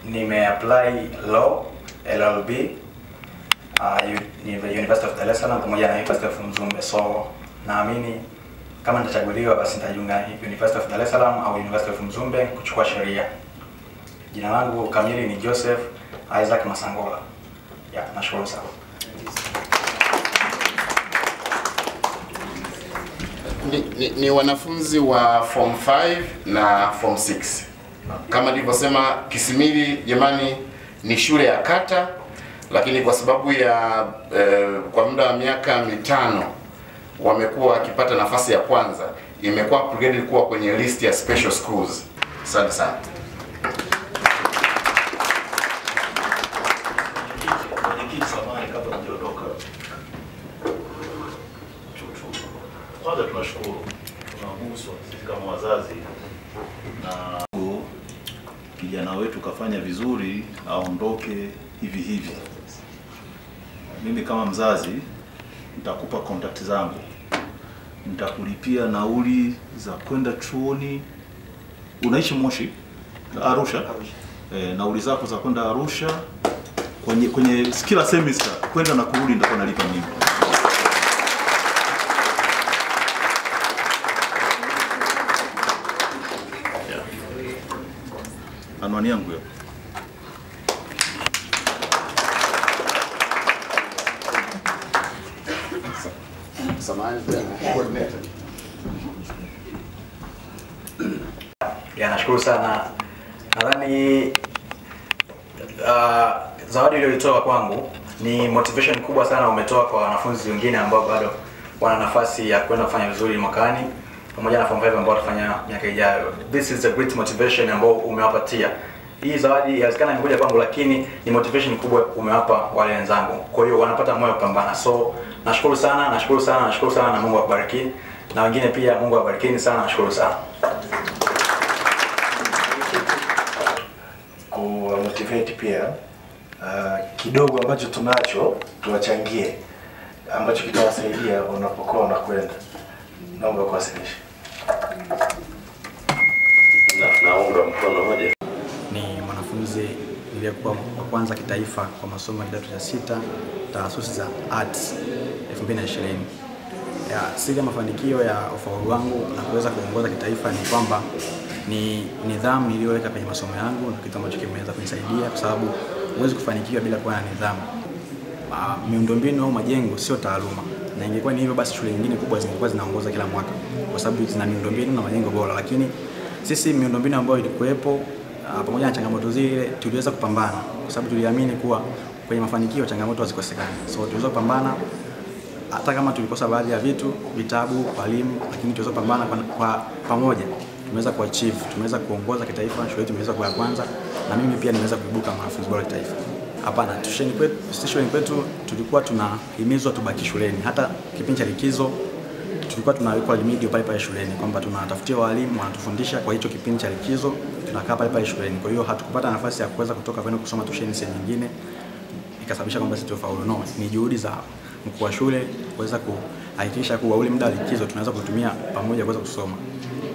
nimeapply law LLB uh, U- University of Dar es Salaam pamoja na University of Mzumbe. So naamini kama nitachaguliwa basi nitajiunga University of Dar es Salaam au University of Mzumbe kuchukua sheria. Jina langu kamili ni Joseph Isaac Masangola. Ya, nashukuru sana. ni, ni, ni wanafunzi wa form 5 na form 6 kama nilivyosema Kisimili jamani ni shule ya kata lakini kwa sababu ya eh, kwa muda wa miaka mitano wamekuwa wakipata nafasi ya kwanza imekuwa upgraded kuwa kwenye list ya special schools asante sana Mwenyekiti, samahani, kabla mjaondoka, Chuchu, kwanza tunashukuru, tunaguswa sisi kama wazazi na kijana wetu kafanya vizuri, aondoke hivi hivi. Mimi kama mzazi nitakupa contact zangu, nitakulipia nauli za kwenda chuoni. Unaishi Moshi? Arusha? E, nauli zako za kwenda Arusha kwenye kwenye kila semester kwenda na kurudi nitakuwa nalipa mimi. Yeah. Anwani yangu hiyo. samahani tena coordinator Ya, nashukuru sana. Nadhani uh, zawadi iliyoitoa kwangu ni motivation kubwa sana umetoa kwa wanafunzi wengine ambao bado wana nafasi ya kwenda kufanya vizuri mwakani pamoja na form 5 ambao watafanya miaka ijayo. This is a great motivation ambao umewapatia. Hii zawadi inawezekana imekuja kwangu, lakini ni motivation kubwa umewapa wale wenzangu. Kwa hiyo wanapata moyo wa kupambana. So nashukuru sana, nashukuru sana, nashukuru sana na Mungu awabariki. Na wengine pia Mungu awabarikini sana, nashukuru sana. kuwamotivate pia uh, kidogo ambacho tunacho tuwachangie ambacho kitawasaidia unapokuwa unakwenda. Naomba kuwasilisha. Na- naunga mkono hoja ni mwanafunzi niliyekuwa wa kwanza kitaifa kwa masomo ya kidato cha sita taasisi za arts 2020. Ya, siri ya mafanikio ya ufaulu wangu na kuweza kuongoza kitaifa ni kwamba ni nidhamu niliyoweka kwenye masomo yangu na kitu ambacho kimeweza kunisaidia kwa sababu huwezi kufanikiwa bila kuwa na nidhamu. Ah, miundombinu au majengo sio taaluma, na ingekuwa ni hivyo basi shule nyingine kubwa zingekuwa zinaongoza kila mwaka kwa sababu zina miundombinu na majengo bora, lakini sisi miundombinu ambayo ilikuwepo ah, pamoja na changamoto zile tuliweza kupambana kwa sababu tuliamini kuwa kwenye mafanikio changamoto hazikosekani, so tuliweza kupambana hata kama tulikosa baadhi ya vitu, vitabu, walimu, lakini tuweza kupambana kwa, kwa pamoja tumeweza kuachieve, tumeweza kuongoza kitaifa, shule yetu imeweza kuwa ya kwanza, na mimi pia nimeweza kuibuka mwanafunzi bora kitaifa. Hapana, tusheni kwetu, sisi shuleni kwetu tulikuwa tunahimizwa tubaki shuleni. Hata kipindi cha likizo tulikuwa tunawekwa limidi pale pale shuleni kwamba tunatafutia walimu wanatufundisha kwa hicho kipindi cha likizo, tunakaa pale pale shuleni. Kwa hiyo hatukupata nafasi ya kuweza kutoka kwenda kusoma tusheni sehemu nyingine ikasababisha kwamba sisi tufaulu. No, ni juhudi za mkuu wa shule kuweza kuhakikisha kuwa ule muda wa likizo tunaweza kutumia pamoja kuweza kusoma.